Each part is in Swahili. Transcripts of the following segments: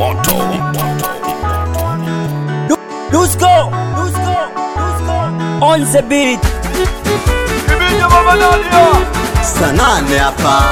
moto Dusko, Dusko, Dusko. On the beat. Kibinyo baba Nadia sanane hapa,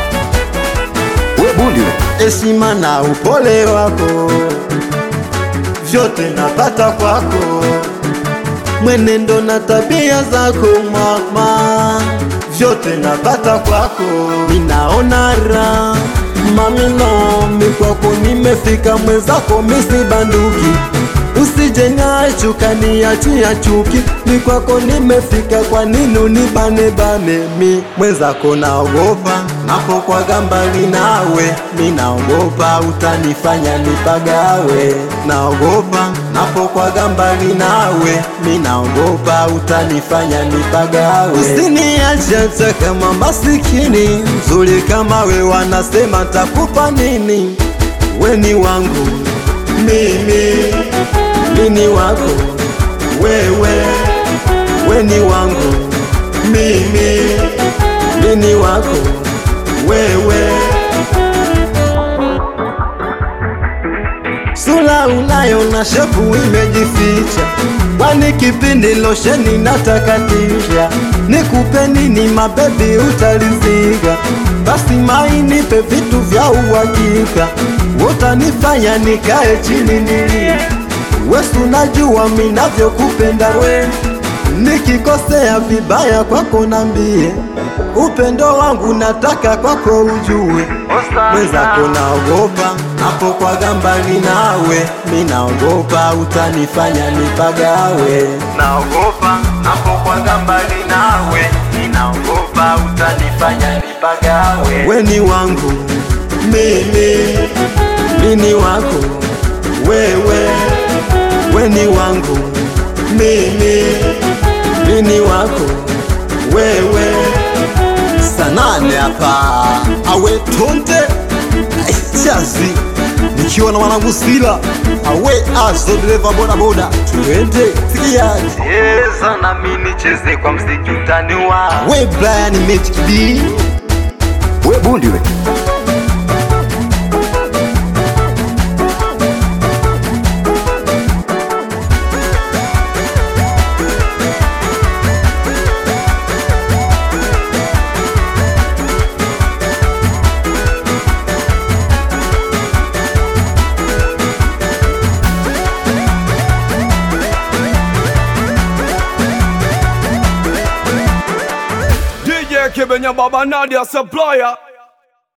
we bundi we heshima na upole wako vyote napata kwako, mwenendo na tabia zako mama, vyote napata kwako, ninaona raha mamino mikwako nimefika, mwenzako misi banduki usije niachuka niachia chuki, ni kwako nimefika, kwa nini unibane bane? Mi mwenzako naogopa, napokwaga mbali nawe, mi naogopa utanifanya nipagawe, naogopa napokwaga mbali nawe, mi naogopa utanifanya nipagawe. Usiniache hata kama masikini, nzuri kama we, wanasema takupa nini? Weni wangu mimi mini wako wewe, weni wangu mimi, mini wako wewe. Sura unayo na shepu imejificha, kwani kipindi losheni natakatisha. Nikupe nini mabebi, utalizika? Basi mainipe vitu vya uhakika, utanifanya nikae chini nilie Wesu najua minavyokupenda we, nikikosea vibaya kwako nambie, upendo wangu nataka kwako ujue. Mwenzako naogopa napokwaga mbali nawe, minaogopa utanifanya nipagawe. Naogopa napokwaga mbali nawe, minaogopa utanifanya nipagawe. Weni wangu mimi, mini wako wewe weni wangu mimi, mini wako wewe. Sanane hapa awe tonde Ai, chazi nikiwa na mwanangu Sila awe azo dereva bodaboda, tuende sikiaje cheza nami nicheze kwa mziki utaniwa we Brian Magic B we bundi we DJ Kibinyo baba Nadia supplier